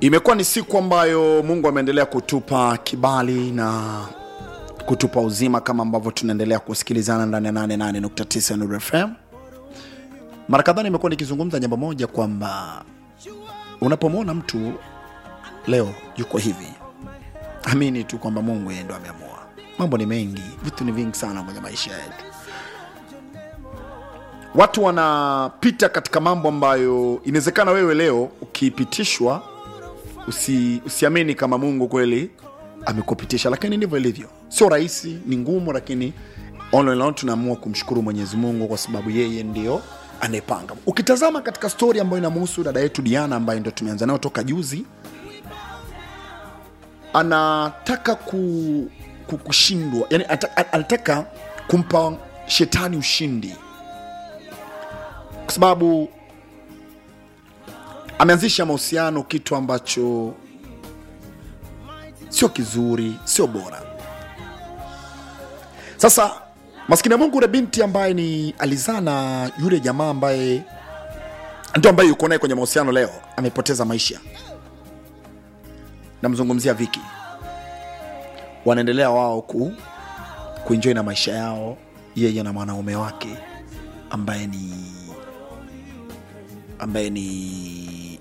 Imekuwa ni siku ambayo Mungu ameendelea kutupa kibali na kutupa uzima kama ambavyo tunaendelea kusikilizana ndani ya 88.9 Nuru FM. Mara kadhaa nimekuwa nikizungumza jambo moja kwamba unapomwona mtu leo yuko hivi, amini tu kwamba Mungu yeye ndo ameamua. Mambo ni mengi, vitu ni vingi sana kwenye maisha yetu. Watu wanapita katika mambo ambayo inawezekana wewe leo ukipitishwa usi, usiamini kama Mungu kweli amekupitisha, lakini ndivyo ilivyo. Sio rahisi, ni ngumu, lakini all in all tunaamua kumshukuru Mwenyezi Mungu kwa sababu yeye ndio anayepanga. Ukitazama katika stori ambayo inamhusu dada yetu Diana ambaye ndio tumeanza nayo toka juzi, anataka ku, ku, kushindwa, yani ata- anataka kumpa shetani ushindi kwa sababu ameanzisha mahusiano, kitu ambacho sio kizuri, sio bora. Sasa maskini ya Mungu, ule binti ambaye ni alizaa na yule jamaa ambaye ndio ambaye yuko naye kwenye mahusiano leo, amepoteza maisha. Namzungumzia Viki, wanaendelea wao ku kuenjoy na maisha yao, yeye na mwanaume wake ambaye ni ambaye ni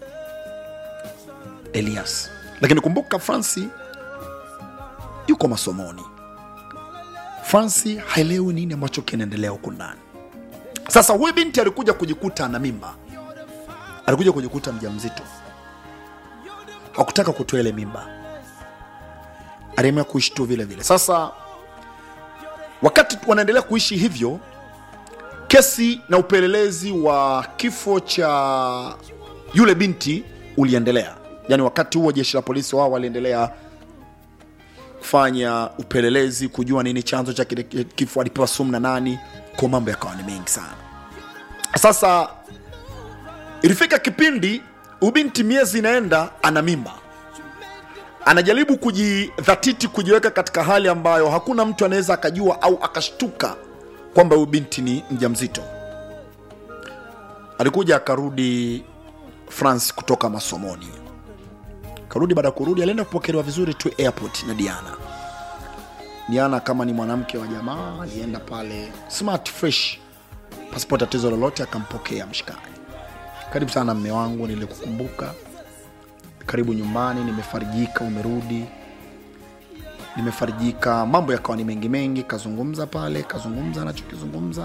Elias. Lakini kumbuka Franci yuko masomoni. Franci haelewi nini ambacho kinaendelea huku ndani. Sasa huyu binti alikuja kujikuta ana mimba, alikuja kujikuta mjamzito, hakutaka kutoa ile mimba, aliamua kuishi tu vile vile. Sasa wakati wanaendelea kuishi hivyo, kesi na upelelezi wa kifo cha yule binti uliendelea. Yaani wakati huo jeshi la polisi wao waliendelea kufanya upelelezi kujua nini chanzo cha kile kifo, alipewa sumu na nani, kwa mambo yakawa ni mengi sana. Sasa ilifika kipindi ubinti miezi inaenda, ana mimba, anajaribu kujidhatiti, kujiweka katika hali ambayo hakuna mtu anaweza akajua au akashtuka kwamba huyu binti ni mjamzito. Alikuja akarudi France kutoka masomoni, karudi. Baada ya kurudi, alienda kupokelewa vizuri tu airport na Diana. Diana kama ni mwanamke wa jamaa, alienda pale smart fresh, pasipo tatizo lolote, akampokea mshikaji. Karibu sana mme wangu, nilikukumbuka. Karibu nyumbani, nimefarijika umerudi nimefarijika. Mambo yakawa ni mengi mengi, kazungumza pale, kazungumza anachokizungumza,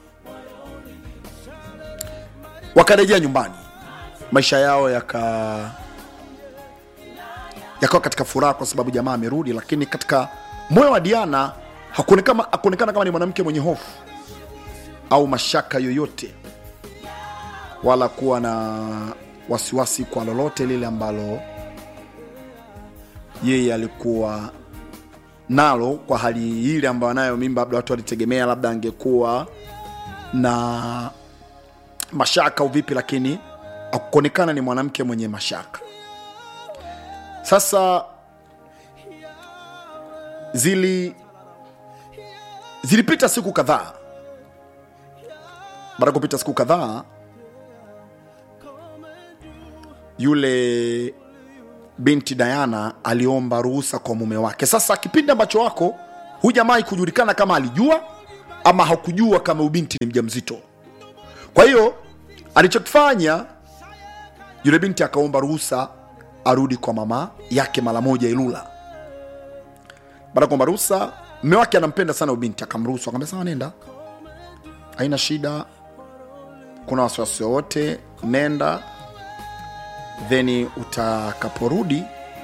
wakarejea nyumbani, maisha yao yaka yakawa katika furaha kwa sababu jamaa amerudi, lakini katika moyo wa Diana hakuonekana hakuonekana kama ni mwanamke mwenye hofu au mashaka yoyote, wala kuwa na wasiwasi kwa lolote lile ambalo yeye alikuwa nalo kwa hali ile ambayo anayo mimba, labda watu walitegemea labda angekuwa na mashaka au vipi, lakini akuonekana ni mwanamke mwenye mashaka. Sasa zili zilipita siku kadhaa. Baada ya kupita siku kadhaa, yule binti Diana aliomba ruhusa kwa mume wake. Sasa kipindi ambacho wako huyu jamaa ikujulikana kama alijua ama hakujua kama ubinti ni mjamzito. Kwa hiyo alichokifanya yule binti akaomba ruhusa arudi kwa mama yake mara moja Ilula. Baada ya kuomba ruhusa, mume wake anampenda sana ubinti, akamruhusu, akamwambia sawa, nenda, haina shida, kuna wasiwasi wowote, nenda then utakaporudi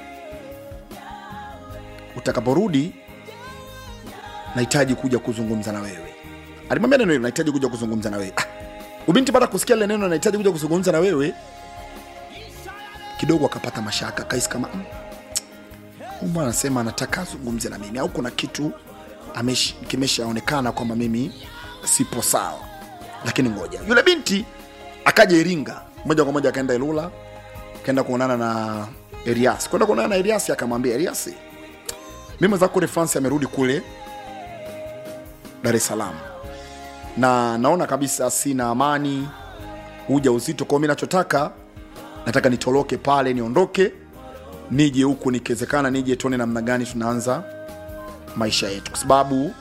utakaporudi nahitaji kuja kuzungumza na wewe. Alimwambia neno hilo, nahitaji kuja kuzungumza na wewe. Ah, ubinti baada ya kusikia lile neno nahitaji kuja kuzungumza na wewe, kidogo akapata mashaka, kaisi kama mm, huyu bwana anasema anataka azungumze na mimi au kuna kitu amesh- kimeshaonekana kwamba mimi sipo sawa. Lakini ngoja, yule binti akaja Iringa moja kwa moja, akaenda Ilula kaenda kuonana na Elias. Kwenda kuonana na Elias akamwambia Elias, mimi mwenzako kule France amerudi kule Dar es Salaam na naona kabisa sina amani, uja uzito kwao. Mi nachotaka nataka nitoroke pale, niondoke nije huku nikiwezekana nije tuone namna gani tunaanza maisha yetu kwa sababu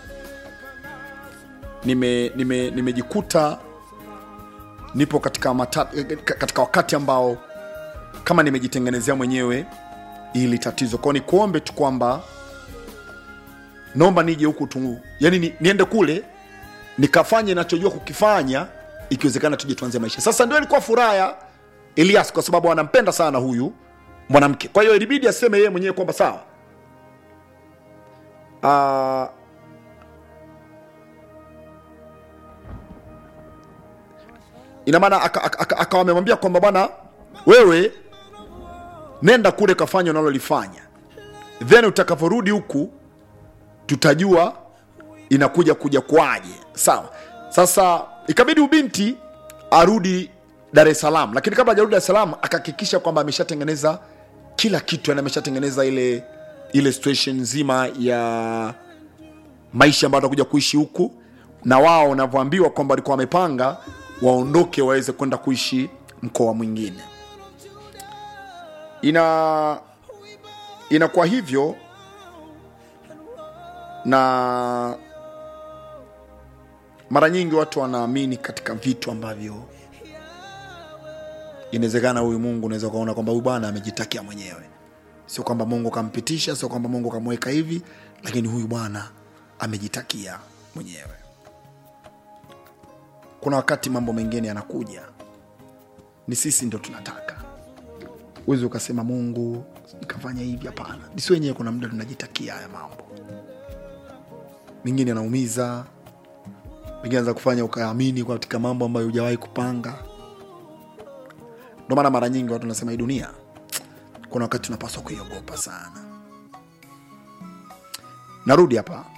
nime nime nimejikuta nipo katika, mata, katika wakati ambao kama nimejitengenezea mwenyewe ili tatizo kwao nikuombe tu kwamba naomba nije huku tu yani ni, niende kule nikafanye nachojua kukifanya ikiwezekana tuje tuanze maisha sasa ndio ilikuwa furaha ya elias kwa sababu anampenda sana huyu mwanamke kwa hiyo ilibidi aseme yeye mwenyewe kwamba sawa uh, ina maana akawa aka, aka, aka amemwambia kwamba bwana wewe nenda kule kafanya unalolifanya then utakavyorudi huku tutajua inakuja kuja kwaje sawa sasa ikabidi ubinti arudi dar es salaam lakini kabla ajarudi dar es salaam akahakikisha kwamba ameshatengeneza kila kitu yani ameshatengeneza ile ile situation nzima ya maisha ambayo atakuja kuishi huku na wao wanavyoambiwa kwamba walikuwa wamepanga waondoke waweze kwenda kuishi mkoa mwingine ina inakuwa hivyo na mara nyingi watu wanaamini katika vitu ambavyo inawezekana huyu mungu unaweza ukaona kwamba huyu bwana amejitakia mwenyewe sio kwamba mungu kampitisha sio kwamba mungu kamweka hivi lakini huyu bwana amejitakia mwenyewe kuna wakati mambo mengine yanakuja ni sisi ndo tunataka uwezi ukasema mungu ikafanya hivi hapana nisi wenyewe kuna muda tunajitakia haya mambo mengine yanaumiza mengine anaweza kufanya ukaamini katika mambo ambayo hujawahi kupanga ndo maana mara nyingi watu wanasema hii dunia kuna wakati tunapaswa kuiogopa sana narudi hapa